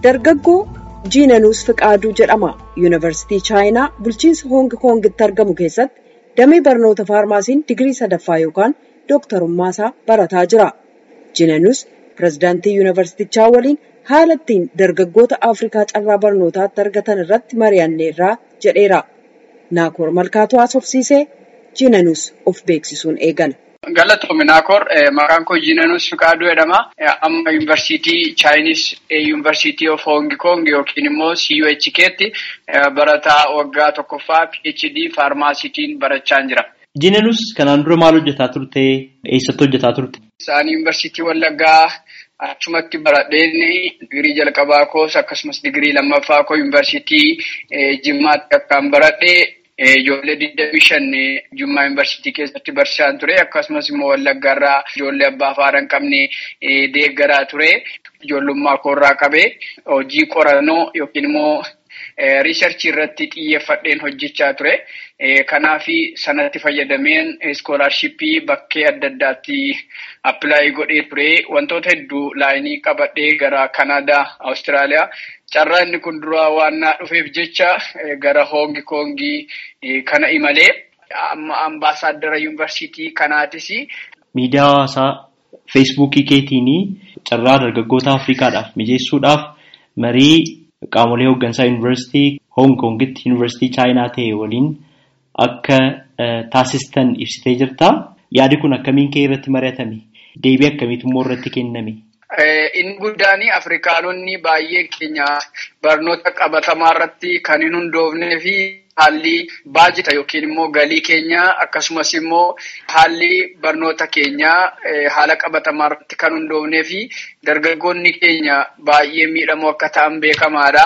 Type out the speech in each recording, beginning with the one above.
dargaggoo jiinanuus fiqaaduu jedhama yuunivarsiitii chaayinaa bulchiinsa hoong koongitti argamu keessatti damee barnoota faarmaasiin digirii sadaffaa yookaan dooktarummaasaa barataa jira jiinanuus pirezidaantii yuunivarsiitichaa waliin haala ittiin dargaggoota afrikaa carraa barnootaatti argatan irratti mari'anneerraa jedheera naakoor malkaatu haasofsiisee jiinanuus of beeksisuun eegala. Galatoomii Naakoor maqaan koo Jiinanuus Fiqaaduu jedhama. Amma yuunivarsiitii Chaayinis yuunivarsiitii of Hoongi Koong yookiin immoo CUHK'tti barataa waggaa tokkoffaa PhD faarmaasiitiin barachaa jira. Jiinanuus kanaan dura maal hojjetaa turte? Eessatti hojjetaa turte? Isaan yuunivarsiitii Wallaggaa achumatti baradheen digirii jalqabaa koos akkasumas digirii lammaffaa koo yuunivarsiitii Jimmaatti akkaan baradhee. Ijoollee digdamii shan Jimmaa yuunivarsiitii keessatti barsiisaan ture. Akkasumas immoo Wallaggaarraa ijoollee abbaa afaara hin qabne deeggaraa ture. Ijoollummaa koorraa qabee hojii qorannoo yookiin immoo riisarchii irratti xiyyeeffadheen hojjechaa ture. Kanaaf sanatti fayyadameen iskoolaarshippii bakkee adda addaatti appilaayii godhee ture. Wantoota hedduu laayinii qabadhee gara Kanaadaa, Awustiraaliyaa. Carraa inni kun duraa waan naa dhufeef jecha gara hoongi koongii kana imalee amma ambaasaaddara yuunivarsiitii kanaatis. Miidiyaa hawaasaa feesbuukii keetiin carraa dargaggoota Afrikaadhaaf mijeessuudhaaf marii qaamolee hooggansaa yuunivarsiitii hoong koongitti yuunivarsiitii chaayinaa ta'e waliin akka taasistan ibsitee jirta. Yaadi kun akkamiin kee irratti mari'atame? Deebii akkamiitu immoo irratti kenname? Inni guddaan Afrikaanonni baay'een keenya barnoota qabatamaa irratti kan hin hundoofnee fi haalli baajita yookiin immoo galii keenya akkasumas immoo haalli barnoota keenyaa haala qabatamaa irratti kan hundoofnee fi dargaggoonni keenya baay'ee miidhamoo akka ta'an beekamaadha.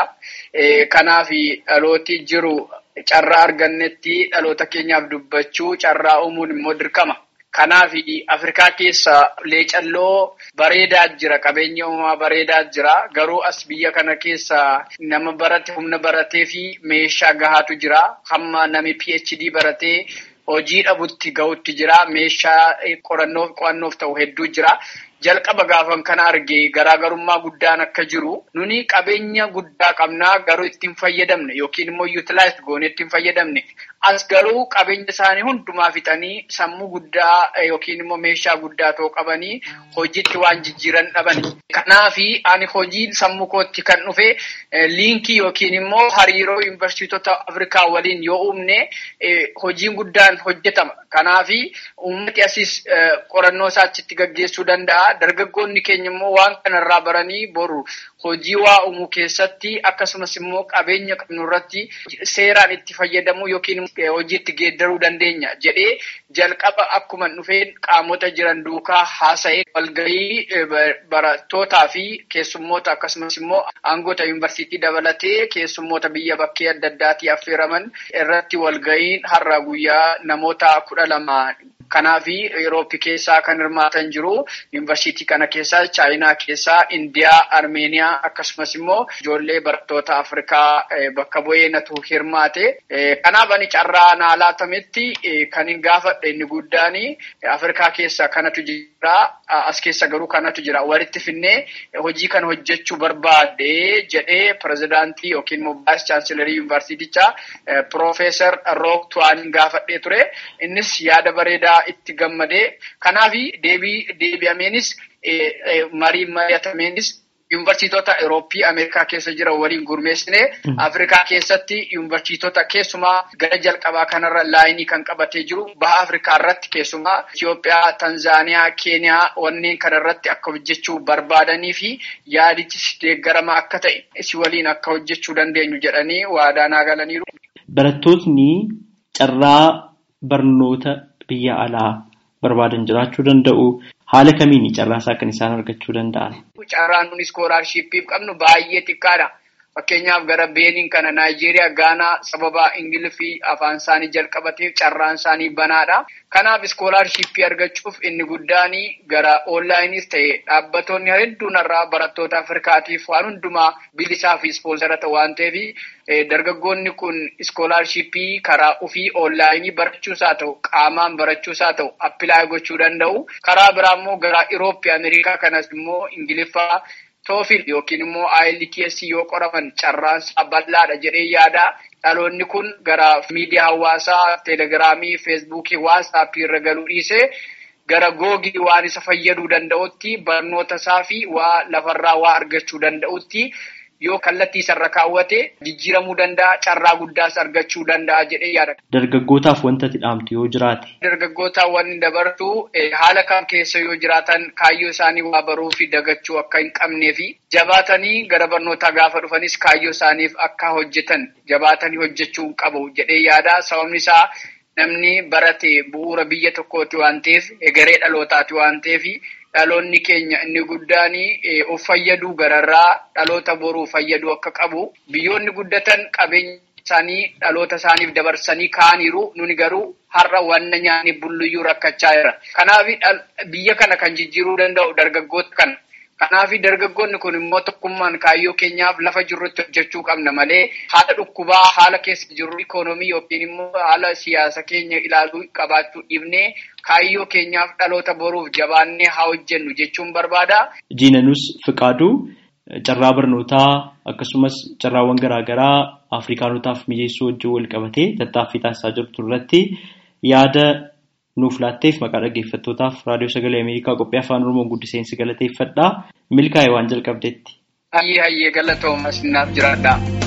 Kanaaf dhalooti jiru carraa argannetti dhaloota keenyaaf dubbachuu carraa uumuun immoo dirqama. Kanaaf Afrikaa keessa leecalloo bareedaa jira. Qabeenya uumamaa bareedaa jira. Garuu as biyya kana keessa nama barate humna baratee fi meeshaa gahaatu jira. Hamma nami PhD baratee hojii dhabutti gahutti jira. Meeshaa qorannoof qo'annoof ta'u hedduu jira. Jalqaba gaafan kana argee garaagarummaa guddaan akka jiru nuni qabeenya guddaa qabnaa garuu ittiin fayyadamne yookiin immoo yuutilaayis goonee ittiin fayyadamne as garuu qabeenya isaanii hundumaa fixanii sammuu guddaa yookiin immoo meeshaa guddaa ta'uu qabanii hojiitti waan jijjiiran dhaban. Kanaafi ani hojiin sammuu kootti kan dhufe liinkii yookiin immoo hariiroo yuunivarsiitota Afrikaa waliin yoo uumne hojiin guddaan hojjetama. Kanaafi uummati asis qorannoo isaa achitti gaggeessuu danda'a. Dargaggoonni keenya immoo waan kanarraa baranii boru hojii waa uumuu keessatti akkasumas immoo qabeenya qabnu irratti seeraan itti fayyadamuu yookiin hojiitti geeddaruu dandeenya jedhee jalqaba akkuma dhufeen qaamota jiran duukaa haasa'ee walgahii barattootaa fi keessummoota akkasumas immoo aangoota yuunivarsiitii dabalatee keessummoota biyya bakkee adda addaatii affeeraman irratti walgahiin har'a guyyaa namoota kudha lama. Kanaaf Yerooppii keessaa kan hirmaatan jiru yuunivarsiitii kana keessaa Chaayinaa keessaa Indiyaa, Armeeniyaa akkasumas immoo ijoollee barattoota Afrikaa bakka bu'ee natu hirmaate. Kanaaf ani carraa naa laatametti kan hin gaafadhe inni guddaan Afrikaa keessa kanatu jira. As keessa garuu kanatu jira. Walitti finnee hojii kana hojjechuu barbaade jedhee pirezidaantii yookiin immoo vaayis chaansilarii yuunivarsiitichaa Piroofeesar Rook Tuwaanin gaafadhee ture. Innis yaada bareedaa itti gammadee kanaaf deebii deebi'ameenis marii mari'atameenis yuunivarsiitota Eurooppii Ameerikaa keessa jiran waliin gurmeessine Afrikaa keessatti yuunivarsiitota keessumaa gara jalqabaa kanarra laayinii kan qabatee jiru baha Afrikaa irratti keessumaa Itoophiyaa, Tanzaaniyaa, Keeniyaa wanneen kanarratti akka hojjechuu barbaadanii fi yaadichis deeggarama akka ta'e si waliin akka hojjechuu dandeenyu jedhanii waadaa naa galaniiru. Barattootni carraa barnoota biyya alaa barbaadan jiraachuu danda'u. Haala kamiin carraa isaa kan isaan argachuu danda'an? Carraan nuti iskoolaarshiippiif qabnu baay'ee xiqqaadha. Fakkeenyaaf gara Beeniin kana Naayijeeriyaa, Gaanaa sababa Ingiliffii afaan isaanii jalqabateef carraan isaanii banaadha. Kanaaf iskoolaarshiippii argachuuf inni guddaan gara oonlaayinis ta'e dhaabbattoonni hedduun irraa barattoota Afrikaatiif waan hundumaa bilisaa fi ispoonsara ta'u waan ta'eef dargaggoonni kun iskoolaarshiippii karaa ofii oonlaayinii barachuus haa ta'u qaamaan barachuus haa ta'u appilaay gochuu danda'u. Karaa biraa immoo gara Irooppii Ameerikaa kanas immoo Ingiliffaa toofil yookiin immoo IELTS yoo qoraman carraansaa bal'aadha jedhee yaada. Dhaloonni kun gara miidiyaa hawaasaa, teelegiraamii, feesbuukii, waatsaappii irra galuu dhiisee gara googii waan isa fayyaduu danda'utti barnoota isaa fi waa lafarraa waa argachuu danda'utti yoo kallattii isarra kaawwate jijjiiramuu danda'a carraa guddaas argachuu danda'a jedhee yaada. Dargaggootaaf wanta dhaamtu yoo jiraate. Dargaggootaaf wanni dabartu haala kam keessa yoo jiraatan kaayyoo isaanii waa baruu fi dagachuu akka hin qabnee fi jabaatanii gara barnootaa gaafa dhufanis kaayyoo isaaniif akka hojjetan jabaatanii hojjechuu qabu jedhee yaada. Sababni isaa namni barate bu'uura biyya tokkooti waan ta'eef egeree dhalootaati waan ta'eef dhaloonni keenya inni guddaan of fayyaduu gararraa dhaloota boruu fayyaduu akka qabu biyyoonni guddatan qabeenya isaanii dhaloota isaaniif dabarsanii kaaniiru nuni garuu har'a wanna nyaanni bulluyyuu rakkachaa jira. Kanaaf biyya kana kan jijjiiruu danda'u dargaggoota kana. Kanaaf dargaggoonni kun immoo tokkummaan kaayyoo keenyaaf lafa jirrutti hojjechuu qabna malee haala dhukkubaa haala keessa jirru ikoonoomii yookiin immoo haala siyaasa keenya ilaaluu qabaachuu dhiibnee kaayyoo keenyaaf dhaloota boruuf jabaannee haa hojjennu jechuun barbaada. Jiinanus Fiqaaduu carraa barnootaa akkasumas carraawwan garaagaraa Afrikaanotaaf mijeessuu wajjin wal qabatee tattaaffii taasisaa jirtu irratti yaada nuuf laatteef maqaa dhaggeeffattootaaf raadiyoo sagalee Ameerikaa qophii afaan Oromoon guddiseensi galateeffadhaa milkaa'e waan jalqabdeetti. Hayyee hayyee galatooma sinaaf jiraadhaa.